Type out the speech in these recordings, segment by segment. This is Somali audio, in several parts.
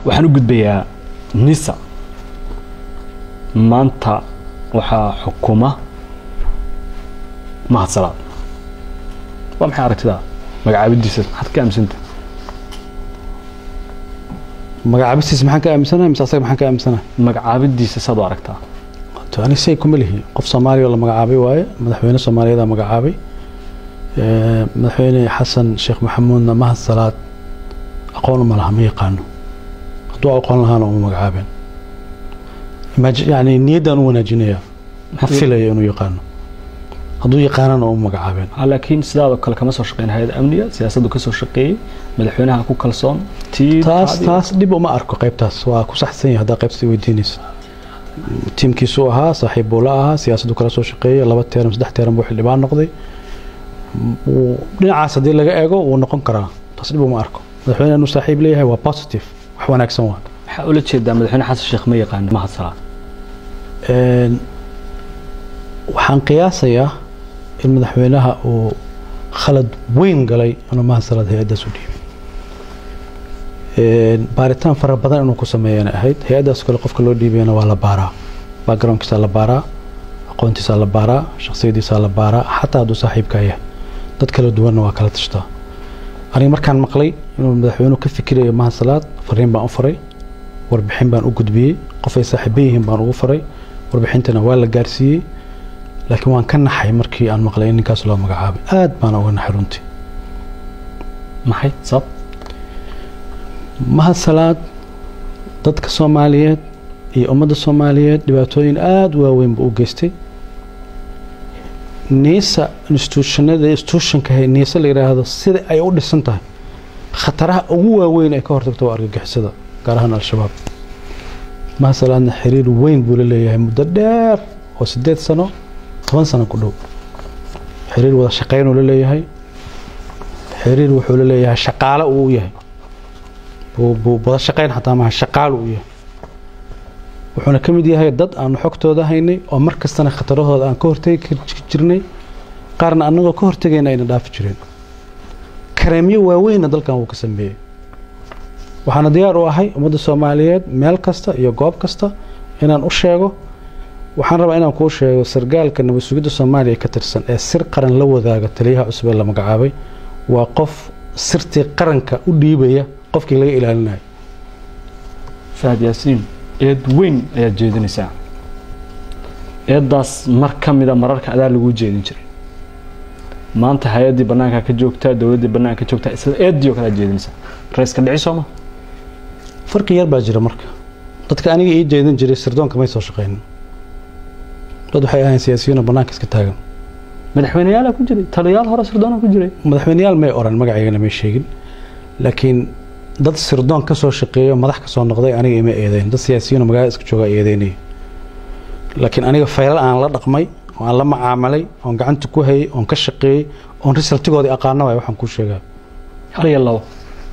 waxaan u gudbayaa nisa maanta waxaa xukuma mahadsalaad waa maxay aragtidaa magacaabidiisa maxaad ka aaminsanta magacaabistiisa maxaan ka aaminsanahay mise asaga maxaan ka aaminsanahay magacaabidiisa saad u aragtaa to ani say kuma lihi qof soomaaliya oo la magacaabay waaye madaxweyne soomaaliyeeda magacaabay Eh, madaxweyne xasan sheekh maxamuudna mahad salaad aqoon uma laha ma yaqaano hadduu aqoon lahaana uma magacaabeen Imag- yani niyaddaan u wanaajinaya ma filayo inuu yaqaano hadduu yaqaanana uma magacaabeen Ah, laakiin sidaadoo kale kama soo shaqeyn hay-ad amniga siyaasaddu ka soo shaqeeyey madaxweynaha ku kalsoon tii taas taadii- taas dhib uma arko qaybtaas waa ku saxsan yahay haddaa qaybta weydiinaysa tiimkiisuu ahaa saaxiib buu la ahaa siyaasaddu kala soo shaqeeyay laba teeran saddex teeran buu xildhibaan noqday Wuu- dhinacaas haddii laga eego wuu noqon karaa taas dhib uma arko madaxweyne inuu saaxiib leeyahay waa positive wax wanaagsan waa waxaa ula jeedaa madaxweyne xasan sheekh ma yaqaano mahadsalaad Een, waxaan qiyaasayaa in madaxweynaha uu khalad weyn galay inuu mahasalaad hay-addaas u dhiibay Een, baaritaan fara badan inuu ku sameeyana ahayd hay-addaas kale qofka loo dhiibayana waa la baaraa backgroundkiisaa la baaraa aqoontiisaa la baaraa shakhsiyadiisaa la baaraa xataa hadduu saaxiibkaa yahay dad kala duwanna waa kala tashtaa aniga markaan maqlay inuu madaxweynuhu ka fikirayo mahasalaad fariin baan u faray warbixin baan u gudbiyey qof ay saaxiiba yihiin baan ugu faray warbixintana waa la gaarsiiyey laakiin waan ka naxay markii aan maqlay in ninkaas loo magacaabay aad baan uga naxay runtii maxay sabab mahasalaad dadka soomaaliyeed iyo ummadda soomaaliyeed dhibaatooyin aada u waaweyn buu u geystay niisa institutionada institutionka hay niisa la yidhaahdo sida ay u dhisan tahay khataraha ugu waaweyn ay ka hortagto waa argagixisada gaar ahaan al-shabaab mahasalaadna xiriir weyn buu la leeyahay muddo dheer oo sideed sano toban sano ku dhow xiriir wada shaqaynuu la leeyahay xiriir wuxuu la leeyahay shaqaale uu u yahay buu buu wada shaqayn xataa maaha shaqaal uu yahay wuxuuna ka mid yahay dad aanu xogtooda haynay oo mar kastana khatarahooda aan ka hortegi kar- jirnay qaarna annagoo ka hortegayna ayna dhaafi jireen kareemyo waaweynna dalkan wuu ka sameeyey waxaana diyaar u ahay ummadda soomaaliyeed meel kasta iyo goob kasta inaan u sheego waxaan rabaa inaan kuu sheego sargaalka nabad sugidda soomaaliya ka tirsan ee sir qaran la wadaaga taliyaha cusub ee la magacaabay waa qof sirtii qaranka u dhiibaya qofkii laga ilaalinayo fahad yaasiin eed weyn ayaad jeedinaysaa eeddaas mar ka mida mararka adaa lagu jeedin jiray maanta hay-addii bannaanka ka joogtaa dowladdii bannaanka ka joogtaa isla eeddii oo kale aad jeedinaysaa raiska dhici sooma farqi yar baa jira marka dadka aniga ii jeedin jiray sirdoonka may soo shaqaynin dad waxay ahayn siyaasiyiin oo bannaanka iska taagan madaxweyneyaalaa ku jiray taliyaal hore sirdoonaa ku jiray madaxweyneyaal may oran magacaygana may sheegin laakiin dad sirdoon ka soo shaqeeyo madax ka soo noqday aniga ima eedeyn dad siyaasiyiin oo magaalada iska jooga eedeynaya laakiin aniga faylal aan la dhaqmay oo aan la macaamalay oon gacanta ku hayay oon ka shaqeeyey oon risaltigoodii aqaana waay waxaan kuu sheegaa hal iyo labo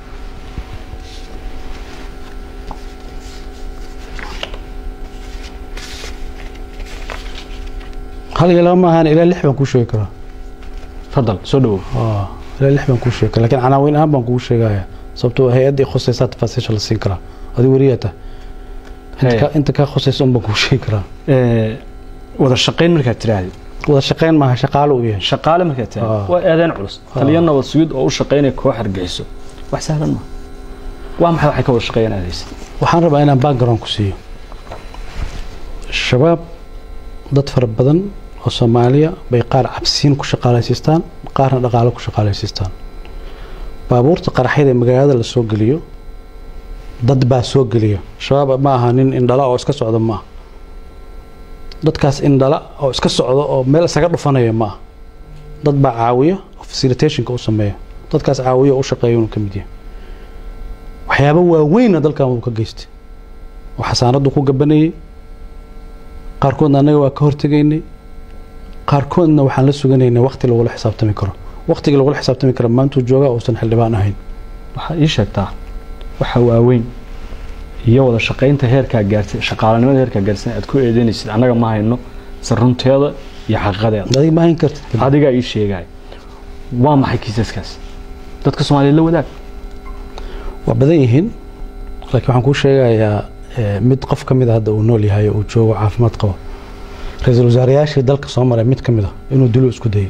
hal iyo laba maahan ilaa lix baan kuu sheegi karaa fadal soo dhawow Ah, ilaa lix baan kuu sheegi karaa laakiin canaawiin ahaan baan kugu sheegaya sababtoo hay-addii khusaysaa tafaasiisha la siin karaa adi weriyaa tahay Inta Hey. ka- inta kaa khusaysa un baan kuu sheegi karaa Ee, wada shaqayn markaad tiraahdi wada shaqayn maaha shaqaalo u yahay shaqaale markaad tiraahdi Ah. waa eedeen culus taliya nabad sugid oo u shaqaynaya koox argaxiso wax sahlan ma waa maxay waxay ka wada shaqeeyaan aadaysa waxaan rabaa inaan background ku siiyo shabaab dad fara badan oo soomaaliya bay qaar cabsiin ku shaqaalaysiistaan qaarna dhaqaalo ku shaqaalaysiistaan baabuurta qaraxyada ee magaalada la soo geliyo dad baa soo geliya shabaab ma aha nin indhala oo iska socda ma aha dadkaas indhala oo iska socda oo meel isaga dhufanaya ma aha dad baa caawiya oo facilitationka u sameeya dadkaas caawiya oo u shaqeeya inuu ka mid yahay waxyaabo waaweynna dalkan wuu ka geystay oo xasaanaddu ku gabanayay qaarkoodna annaga waa ka hortegaynay qaarkoodna waxaan la suganaynay waqti lagula xisaabtami karo waqtigii lagula xisaabtami karo maantuu joogaa uusan xildhibaan ahayn waxaad ii sheegtaa waxa waaweyn iyo wada shaqaynta heerkaa gaartay shaqaalanimada heerkaa gaarsan aad ku eedeynaysid annaga ma hayno se runteeda iyo xaqiiqadeeda adiga ma hayn kartid adigaa ii sheegay waa maxay kiisaskaas dadka soomaaliyeed la wadaag waa badan yihiin laakiin waxaan kuu sheegayaa eh, mid qof ka mid a hadda uu nool yahay oo uu joogo caafimaad qabo ra-iisul wasaareyaashii dalka soo maray mid ka mid a inuu dilo isku dayay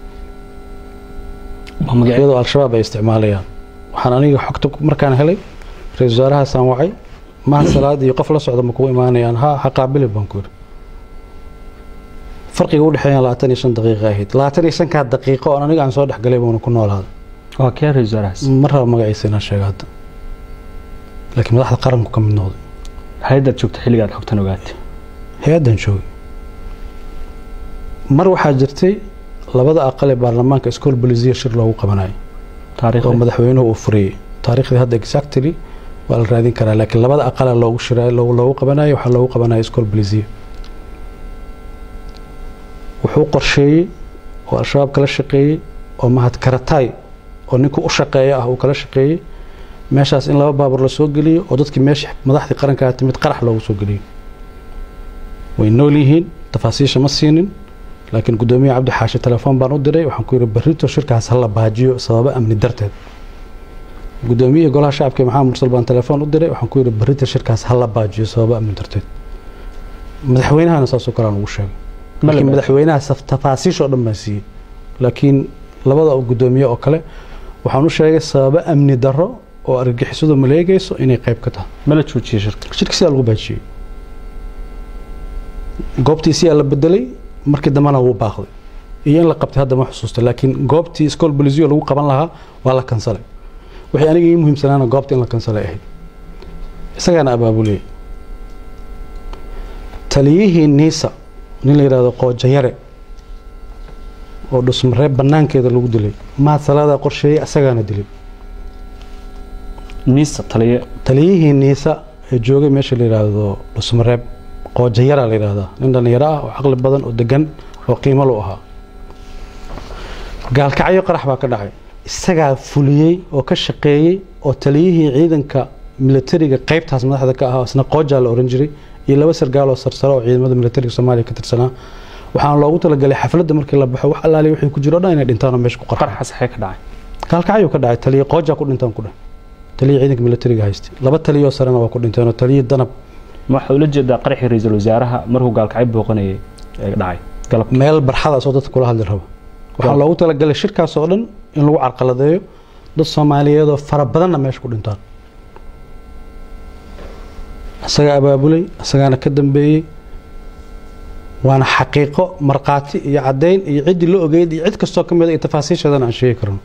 waa magacyada iyadoo al-shabaab ay isticmaalayaan waxaan aniga xogta ku- markaan helay ra-iisul wasaarahaasaan wacay maha salaad iyo qof la socda ma kugu imaanayaan ha ha qaabili baan ku yidhi farqiga u dhexeeya labaatan iyo shan daqiiqa ahayd labaatan iyo shankaa daqiiqo oon aniga aan soo dhexgalay buuna ku noolaaday waa kee ra-isul wasaarahaas ma raba magaciisa inaan sheega hadda laakiin madaxda qaranku ka mid noqday hay-addaad joogta xilligaad xogtan ogaatay hay-addan joogay mar waxaa jirtay labada aqal ee baarlamaanka school bolisiya shir loogu qabanayay oo taariikhda madaxweynuhu uu furiyey taariikhdii hadda exactly waa la raadin karaa laakiin labada aqala loogu shiray loogu loogu qabanayo waxaa loogu qabanaya school bolisiya wuxuu qorsheeyey oo al-shabaab kala shaqeeyey oo mahad karatay oo ninkuu u shaqeeya ah uu kala shaqeeyey meeshaas in laba baabuur la soo geliyo oo dadkii meesha madaxdii qarankaa timid qarax loogu soo geliyo way nool yihiin tafaasiisha ma siinin laakiin gudoomiye cabdi xaashi telefoon baan u diray waxaan ku yidhi barrito shirkaas ha la baajiyo sababo amni darteed gudoomiye golaha shacabka maxamed mursal baan telefoon u diray waxaan ku yidhi barrito shirkaas ha la baajiyo sababo amni darteed madaxweynahana saasoo kale aan ugu sheegay Ma la laakiin baajiyo? madaxweynaha saf- tafaasiish oo dhan baan siiyey laakiin labada gudoomiye oo kale waxaan u sheegay sababo amni darro oo argagixisadu maleegayso inay qayb ka tahay ma la joojiyey shirka shirka sidaa lagu baajiyey goobtiisiyaa la bedelay markii dambena wuu baaqday iyo in la qabtay hadda ma xusuusta laakiin goobtii school bolisiyo lagu qaban lahaa waa la kansalay waxay aniga ii muhiimsanaana goobta in la kansalay ahayd isagaana abaabuliyey taliyihii niisa nin la yidhaahdo qoojayare oo dhusmareeb banaankeeda lagu dilay mahad salaadaa qorsheeyey isagaana dilay niisa taliye taliyihii niisa ee joogay meesha la yidhaahdo dhusmareeb qoojayara la yidhaahdaa nin dhallinyaro ah oo caqli badan oo degan oo qiimo lu ahaa gaalkacyo qarax baa ka dhacay isagaa fuliyey oo ka shaqeeyey oo taliyihii ciidanka militariga qaybtaas madaxda ka ahaa isna qoojaa la oran jiray iyo laba sargaal oo sarsare oo ciidamada militariga soomaaliya ka tirsanaa waxaana loogu talagalay xafladda markii la baxo wax allaali wixii ku jiro o dhan inay dhintaan oo meesha ku qarxaan qaraxa saxee ka dhacay gaalkacyo ka dhacay taliye qoojaa ku dhintaan ku dheh taliye ciidanka militariga haystay laba taliyoo sarena waa ku dhinteen oo taliye danab ma waxaa ula jeedaa qaraxii ra-iisul wasaaraha markuu gaalkacyo booqanayay ee dhacay galab meel barxadaas oo dadka kula hadli rabo waxaa Waaw. loogu talagalay shirkaas oo dhan in lagu carqaladeeyo dad soomaaliyeed oo fara badanna meesha ku dhintaan isagaa abaabulay isagaana ka dambeeyey waana xaqiiqo markhaati iyo caddayn iyo ciddii la ogeyd iyo cid kastoo ka mid a iyo tafaasiisheedana aan sheegi karno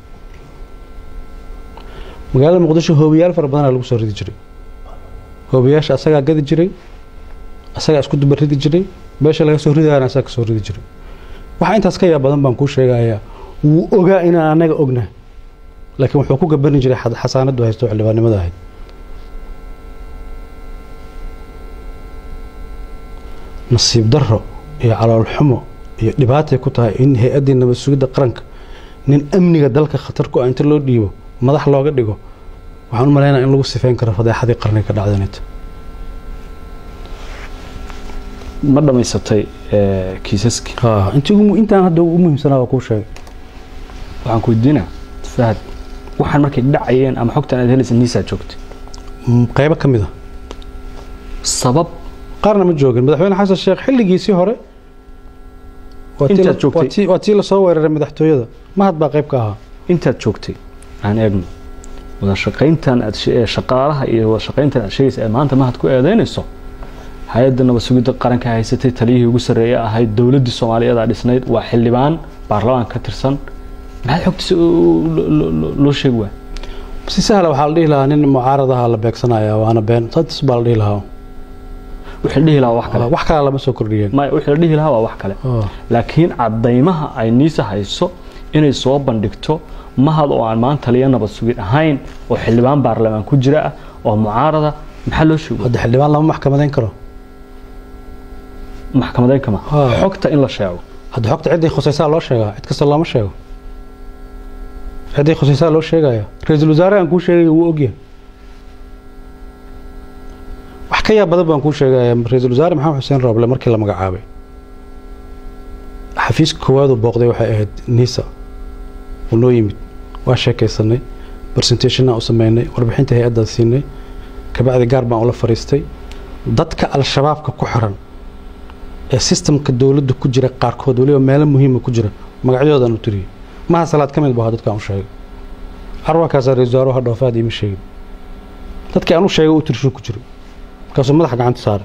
magaalada muqdisho hoobiyaal fara badanaa lagu soo ridi jiray hoobiyaasha asagaa gadi jiray asagaa isku duba ridi jiray meesha laga soo ridaana asagaa kasoo ridi jiray waxaa intaas ka yaab badan baan kuu sheegayaa wuu ogaa inaan anaga ognahay laakiin wuxuu ku gabani jiray xad- xasaanadu haysto xildhibaannimada ahayd nasiib darro iyo calool xumo iyo dhibaatay ku tahay in hay-addii nabad sugidda qaranka nin amniga dalka khatar ku ah inta loo dhiibo madax looga dhigo waxaan u malaynaya in lagu sifeyn karo fadeexadii qarniga ka dhacdanayta ma dhammaysatay ee, kiisaskii intii ugu mu- intaan hadda ugu muhiimsanaa waa kuu sheegay waxaan ku weydiinaa fahad waxaan markay dhacayeen ama xogtan aad helaysa niisaa joogtay Mm, qaybo ka mid a sabab qaarna ma joogin madaxweyne xasan sheekh xilligiisii hore waa tii la- Intaad joogtay? waa tii- waa tii lasoo weeraray madaxtooyada mahad baa qayb ka ahaa intaad joogtay aan eegno wada shaqayntan aad she- ee shaqaalaha iyo wada shaqayntan aad sheegaysa ee maanta mahad ku eedeynayso hay-adda nabad sugidda qaranka haysatay taliyihii ugu sarreeye ahayd dowladdii soomaaliyeed aa dhisnayd waa xildhibaan baarlamaan ka tirsan maxaad xogtiisa u- lo- lo- lo- loo sheegi waay si sahla waxaa la dhihi lahaa nin mucaarad ahaa la beegsanaya waana been saas baa la dhihi lahaa wixii la dhihi lahaa waa wax kale wax kale lama soo kordhiyeen maya wixii la dhihi lahaa waa wax kale Oh. laakiin caddaymaha ay niisa hayso inay soo bandhigto mahad oo aan maanta taliya nabad sugid ahayn oo xildhibaan baarlamaan ku jira ah oo mucaarada maxaa loo sheego hadda xildhibaan lama maxkamadeyn karo maxkamadeyn kama Ah. xogta in la sheego hadda xogta ciddii khusaysaa loo sheegaa cid kasta looma sheego ciddii khusaysaa loo sheegaya ra-iisul wasaare aan kuu sheegay wuu ogyahay wax ka yaab badan baan kuu sheegaya ra-iisul wasaare maxamed xuseen rooble markii la magacaabay xafiiska koowaad uu booqday waxay ahayd nisa uu noo yimid waa sheekaysanay presentationna u sameynay warbixinta hay-addaas siinay kabacdi gaar baan ula fariistay dadka al-shabaabka ku xiran ee sistamka dowladda ku jira qaarkood weliba meelo muhiima ku jira magacyadoodan u tiriyey maha salaad ka mid bu ahaa dadkaan u sheegay carwarkaasaa ra-isul wasaaruhu dhoofaad iima sheegin dadkii aan u sheegay u tirshu ku jiray markaasuu madaxa gacanta saaray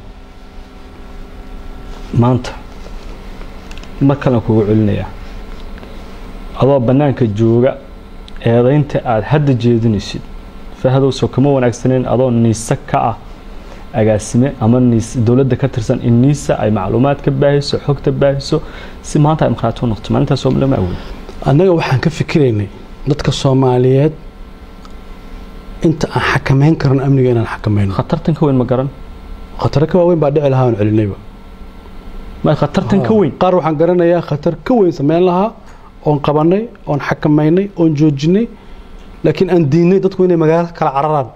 maanta mar kalen kugu celinayaa adoo bannaanka jooga eedaynta aada hadda jeedinaysid fahadowsoo kama wanaagsaneyn adoo niise ka ah agaasime ama niis dowladda ka tirsan in niisa ay macluumaad ka baahiso xogta baahiso si maanta ay markhaati u noqoto maalintaas oo lama awood annaga waxaan ka fikiraynay dadka soomaaliyeed inta aan xakamayn karan amniga inaan xakamayno khatartan ka weyn ma garan khataro ka waaweyn baa dhici lahaa aan celinayba ma khatartan ka weyn qaar waxaan garanayaa khatar ka weyn sameyn lahaa oon qabanay oon xakamaynay oon joojinay laakiin aan diinay dadku inay magaalo kala cararaan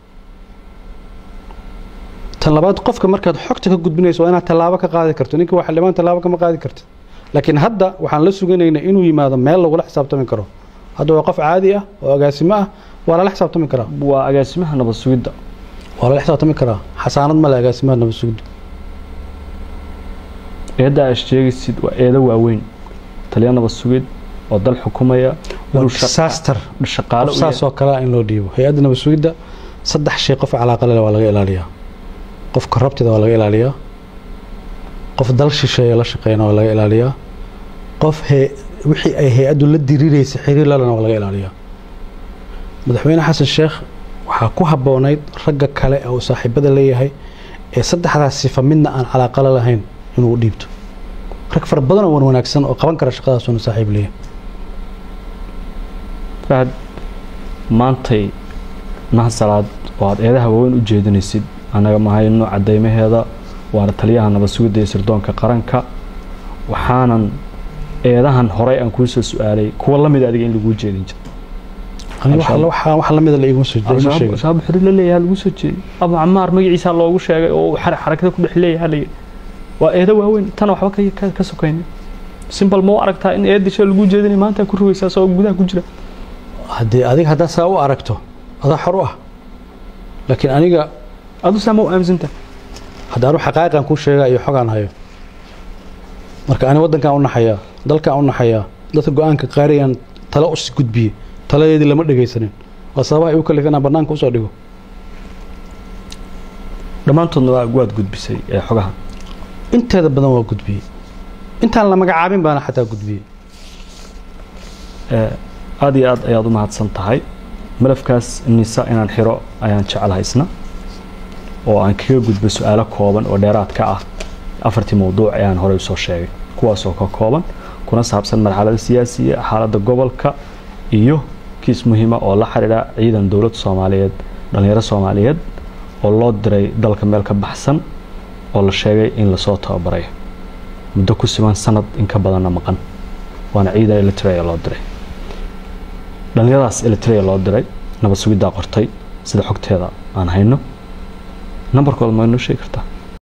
tan labaad qofka markaad xogta ka gudbinayso waa inaad tallaabo ka qaadi karto ninka waa xildhibaan tallaabo kama qaadi kartid laakiin hadda waxaan la suganaynaa inuu yimaado meel lagula xisaabtami karo hadda waa qof caadi ah oo agaasimo ah waa lala xisaabtami karaa waa agaasimaha nabad sugidda waa lala xisaabtami karaa xasaanad male agaasimaha nabad sugidda eedda aad sheegaysid waa eedo waaweyn taliya nabad sugid oo dal xukumaya waa inuu shaqa- disaster shaqaale u saas yahay. oo kale in loo dhiibo hay-adda nabad sugidda saddex shay qof calaaqa leh waa laga ilaaliyaa qof korrabtida waa laga ilaaliyaa qof dal shisheeye la shaqeeyana waa laga ilaaliyaa qof he- wixii ay hay-addu la diriiraysa xiriir lalena waa laga ilaaliyaa madaxweyne xasan sheekh waxaa ku habboonayd ragga kale ee uu saaxiibada leeyahay ee saddexdaas sifa midna aan calaaqala lahayn inuu u dhiibto rag fara badan oo wan wanaagsan oo qaban kara shaqadaasuna saaxiib leeyahay fahad maantay mahasalaad oo aad eedaha waaweyn u jeedinaysid annaga mahayno cadeymaheeda waana taliyaha nabad sugidda iyo sirdoonka qaranka waxaanan eedahan horey aan kuu soo su-aalay kuwa la mid adiga in laguu jeedin jiro aniga waxa- waxa wax lamida la iguma soo iguma al-shabaab sheegin al-shabaab xuri la leeyahay lagu soo jeeday abu camaar magaciisa loogu sheegay oo xar- xarakada ku dhex leeyahay la yidhi waa eedo waaweyn tana waxba ka- ka- ka sokaynin simbal ma u aragtaa in eedisha lagu jeedinay maanta ku rogaysaa soo gudaha ku jira haddii adiga haddaa saa u aragto adaa xor u ah laakiin aniga adu saa ma u aaminsantaa hadda anu xaqaa'iqan kuu sheega iyo xogaan hayo marka ani waddankaan u naxayaa dalkaan u naxayaa dadka go-aanka qaariyaan tale us gudbiye taladeedii lama dhegaysanin waa sababaha igu kalif inaan bannaanka usoo dhigo dhammaantoodna waa waad gudbisay ee xogaha inteeda badan waa gudbiyey intaan la magacaabin baana xataa gudbiyey Ee, aad iyo aad ayaad u mahadsan tahay malafkaas nisa inaan xiro ayaan jecelahay isna oo aan kaga gudbo su-aalo kooban oo dheeraad ka ah afartii mawduuc ayaan horey usoo sheegay kuwaasoo ka kooban kuna saabsan marxalada siyaasiya xaaladda gobolka iyo kiis muhiima oo la xidhiidha ciidan dowladda soomaaliyeed dhallinyaro soomaaliyeed oo loo diray dalka meel ka baxsan oo la sheegay in lasoo tababarayo muddo ku siman sanad in ka badanna maqan waana ciidan elitrea loo diray dhallinyaradaas elitrea loo diray nabad sugiddaa qortay sida xogteeda aan hayno nambarkooda ma inoo sheegi kartaa